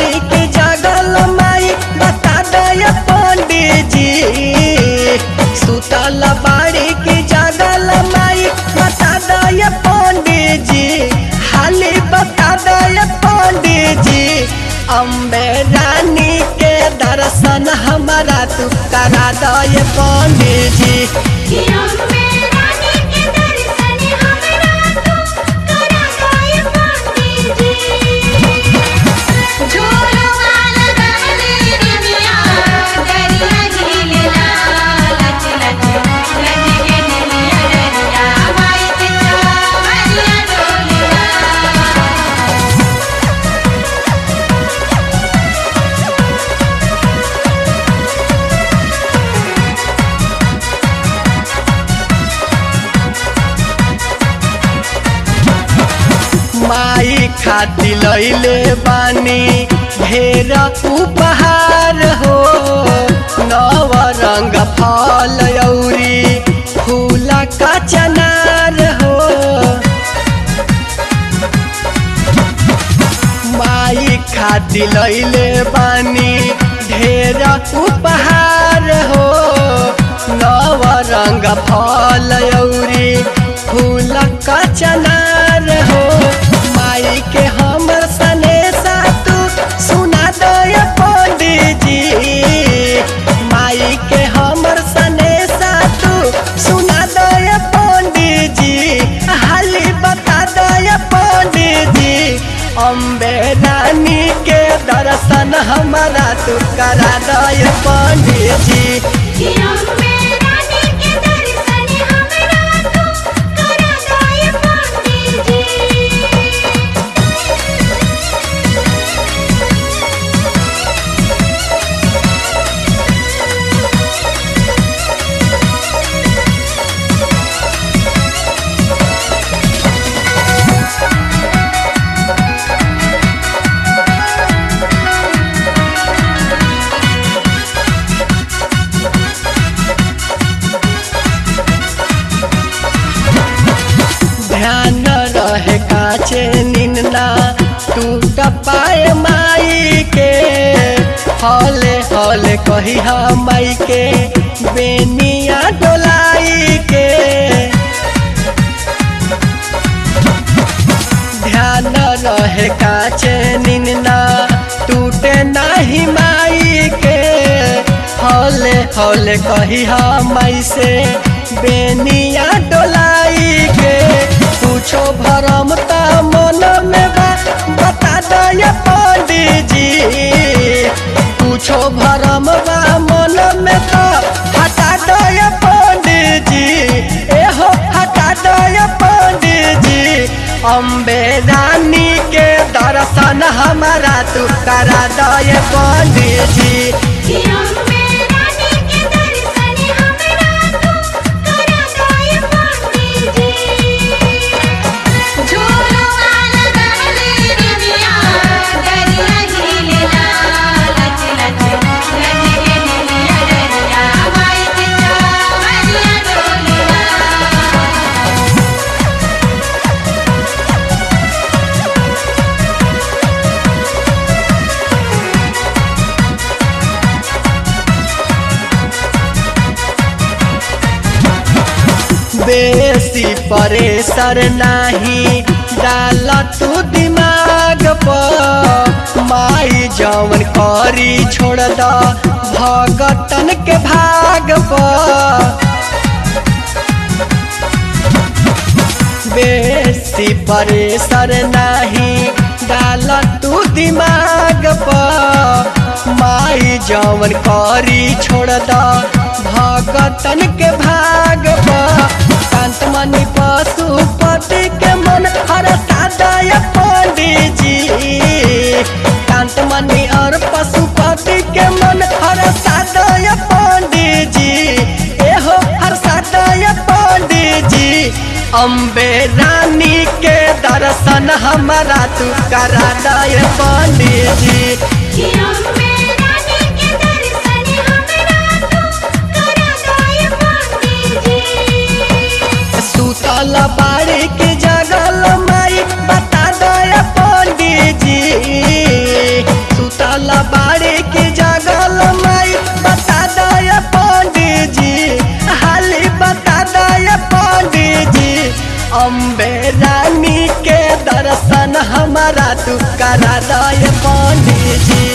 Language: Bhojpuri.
बाड़ी के जगल माई बता दय पंडित जी सुतल बाड़ी के जगल माई बता दय पंडित जी हाली बता दय पंडित जी अम्बे रानी के दर्शन हमारा तू करा दय पंडित जी कि अम्बे रानी के दर्शन हमरा तू करा दे पंडित जी झूलो वाला गाने दुनिया दरिया झीलना लच लच लच के दुनिया दरिया माई के चावरिया डोलिया माई खाती लैले बानी ढेर उपहार हो नव रंग फल औरी फूल का चनार हो माई खाती लैले बानी ढेर उपहार हो नव रंग फल औरी फूल का चनार हो माई के हमर सने तू सुना दय पंडित जी माई के हमर सने तू सुना दय पंडित जी हाली बता दय पंडित जी अम्बे रानी के दर्शन हमारा तू करा दय पंडित जी कि अम्बे रानी के दर्शन हमरा तू करा दे पंडित जी ध्यान रहे काचे निन्ना टूट पाए माई के हौले हौले कही माई के बेनिया डोलाई के ध्यान रहे काचे निन्ना टूटे नाही माई के हौले हौले कही माई से बेनिया डोलाई के पूछो भरम ता मन में बा बता दय पंडित जी पूछो भरम बा मन में तो हटा दय पंडित जी एहो हटा दय पंडित जी अम्बे रानी के दर्शन हमारा तू करा दय पंडित जी कि अम्बे रानी के दर्शन हमरा तू करा दे पंडित जी झूलो वाला गाने दुनिया दरिया झीलना लच लच लच के दुनिया दरिया माई के चावरिया डोलिया बेसी परेशर नाही डाल तू दिमाग पर माई जवन करी छोड़ द भगतन के भाग पर बेसी परेशर नाही डाल तू दिमाग पर माई जवन करी छोड़ द भगतन के भाग पर कांत मणि पशुपति के मन हर सादय पंडित जी कांत मणि और पशुपति के मन हर सादय पंडित जी एहो हर सादय पंडित जी अम्बे रानी के दर्शन हमारा तू करा दय पंडित जी कि अम्बे रानी के दर्शन हमरा तू करा दे पंडित जी सुतल बाड़ी के जगल माई बता दय पंडित जी सुतल करा दय पंडित जी